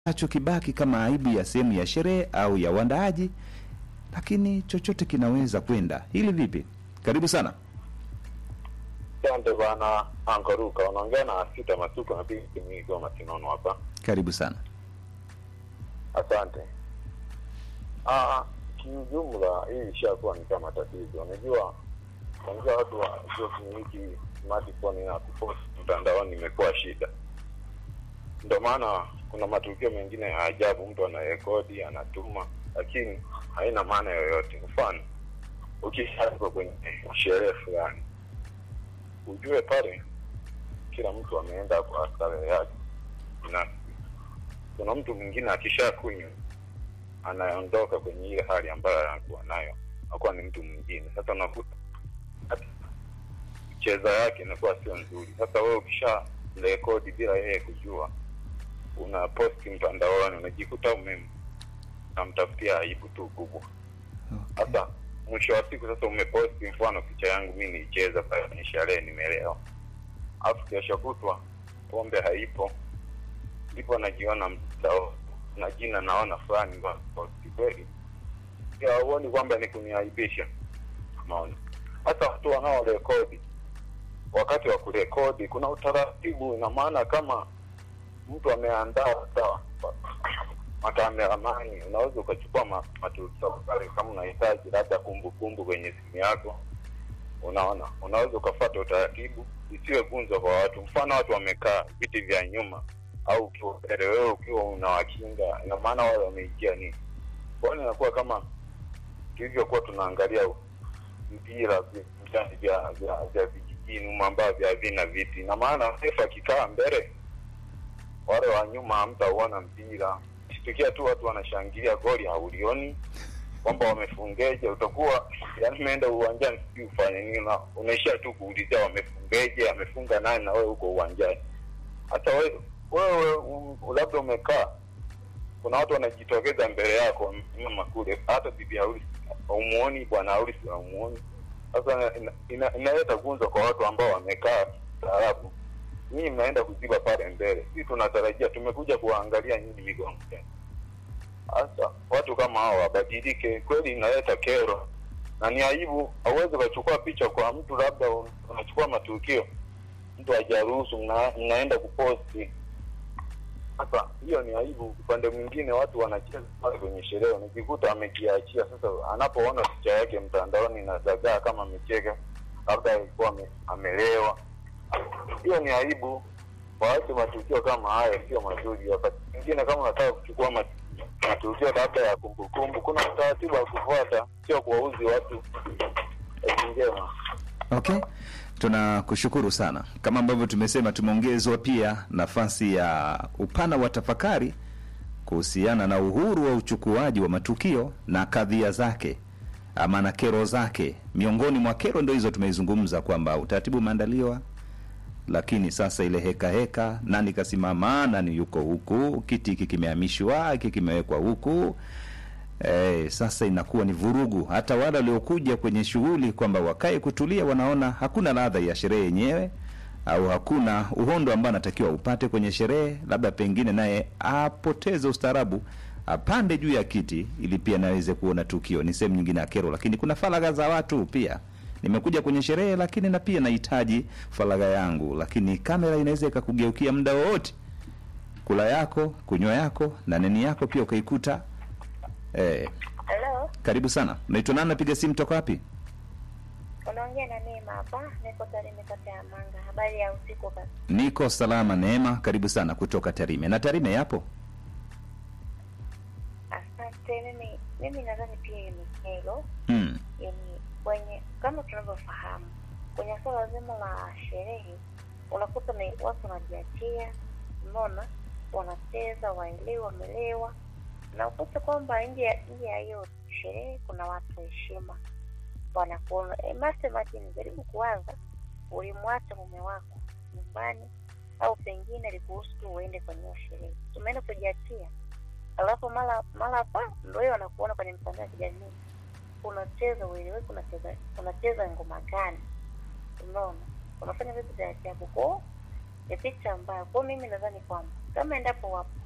kinachokibaki kama aibu ya sehemu ya sherehe au ya uandaaji, lakini chochote kinaweza kwenda. Hili vipi? Karibu sana. Asante bwana Ankaruka, unaongea na Sita Masuko, napiga simu hii kwa Masinono hapa. Karibu sana. Asante. Ah, kiujumla hii ishakuwa ni kama tatizo. Unajua, kwanza watu wa sio kumiliki smartphone na kupost mtandaoni imekuwa shida. Ndio maana kuna matukio mengine ya ajabu, mtu anarekodi anatuma, lakini haina maana yoyote. Mfano, ukishatoka kwenye sherehe fulani, ujue pale kila mtu ameenda kwa starehe yake binafsi. Kuna mtu mwingine akisha kunywa anaondoka kwenye ile hali ambayo anakuwa nayo, anakuwa ni mtu mwingine. Sasa unakuta hata cheza yake inakuwa sio nzuri. Sasa wewe ukisha rekodi bila yeye kujua, una posti mtandaoni, unajikuta ume namtafutia aibu tu kubwa. Sasa mwisho wa siku sasa umeposti, mfano picha yangu mi niicheza pale kwenye sherehe, nimelewa, alafu kesho kutwa pombe haipo, ndipo najiona mtandao na jina naona fulani wa posti kweli, ya huoni kwamba ni kuniaibisha? Maona hata watu wanaorekodi, wakati wa kurekodi kuna utaratibu. Ina maana kama mtu ameandaa sawa makameramani, unaweza ukachukua ma- matukio pale, kama unahitaji labda kumbukumbu kwenye simu yako, unaona, unaweza ukafuata utaratibu, isiwe gunzo kwa watu. Mfano watu wamekaa viti vya nyuma au ukiwa mbele, wewe ukiwa unawakinga, ina maana wale wameingia nini? Kwa hiyo inakuwa kama tulivyokuwa tunaangalia mpira vi- vitani vya vya vya vijijini humo ambavyo vya vina viti, ina maana refa akikaa mbele, wale wa nyuma hamtauona mpira. Ikitokea tu watu wanashangilia goli haulioni kwamba wamefungeje, utakuwa yani umeenda uwanjani sijui ufanye nini, na unaishia tu kuulizia wamefungeje, amefunga nani, na wewe uko uwanjani. Hata wewe wewe um, labda umekaa, kuna watu wanajitokeza mbele yako wamesimama kule, hata bibi harusi haumuoni, bwana harusi haumuoni. Sasa ina- ina- inaleta gunzo kwa watu ambao wamekaa staarabu. Nyinyi mnaenda kuziba pale mbele, sisi tunatarajia, tumekuja kuwaangalia nyinyi migongo yenu. Sasa watu kama hao wabadilike, kweli inaleta kero na ni aibu. Hauwezi ukachukua picha kwa mtu, labda un- unachukua matukio, mtu hajaruhusu, mna, mnaenda kuposti. Sasa hiyo ni aibu. Upande mwingine watu wanacheza pale kwenye sherehe, unajikuta amejiachia. Sasa anapoona picha yake mtandaoni na dagaa kama amecheka, labda alikuwa ame- amelewa, hiyo ni aibu. Waache matukio kama hayo, sio mazuri. Wakati mwingine kama unataka kuchukua mat- matukio labda ya kumbukumbu, kuna utaratibu wa kufuata, sio kuwauzi watu. Kazi njema. Okay, tunakushukuru sana. Kama ambavyo tumesema, tumeongezwa pia nafasi ya upana wa tafakari kuhusiana na uhuru wa uchukuaji wa matukio na kadhia zake ama na kero zake. Miongoni mwa kero ndio hizo tumeizungumza, kwamba utaratibu umeandaliwa, lakini sasa ile heka heka, nani kasimama, nani yuko huku, kiti hiki kimehamishwa, hiki kimewekwa huku Eh, sasa inakuwa ni vurugu. Hata wale waliokuja kwenye shughuli kwamba wakae kutulia, wanaona hakuna ladha ya sherehe yenyewe, au hakuna uhondo ambao anatakiwa upate kwenye sherehe, labda pengine naye apoteze ustaarabu, apande juu ya kiti ili pia naweze kuona tukio. Ni sehemu nyingine ya kero, lakini kuna faragha za watu pia. Nimekuja kwenye sherehe, lakini na pia nahitaji faragha yangu, lakini kamera inaweza ikakugeukia muda wowote, kula yako, kunywa yako na nini yako pia ukaikuta eh, Halo, karibu sana. Unaitwa nani? Napiga simu toka wapi? unaongea na Neema hapa, niko Tarime kata ya Manga. Habari ya usiku basi. Niko salama, Neema. Karibu sana kutoka Tarime. Na Tarime yapo Asante. Mimi mimi nadhani pia hiyo ni kero, mm. yani kwenye kama tunavyofahamu kwenye swala zima la sherehe, unakuta ni watu wanajiachia, umeona, wanacheza, waelewa, wamelewa, na ukuta kwamba nje ya nje ya hiyo sherehe kuna watu wa heshima wanakuona. E, master Martin, jaribu kuwaza, ulimwacha mume wako nyumbani au pengine alikuruhusu tu uende kwenye hiyo sherehe, tumeenda kujiachia, alafu mara mara pa ndo hiyo wanakuona kwenye mitandao ya kijamii unacheza ueleweki, unacheza unacheza ngoma gani? Unaona, unafanya vitu vya ajabu kwao, ni picha ambayo kwao. Mimi nadhani kwamba kama endapo wapo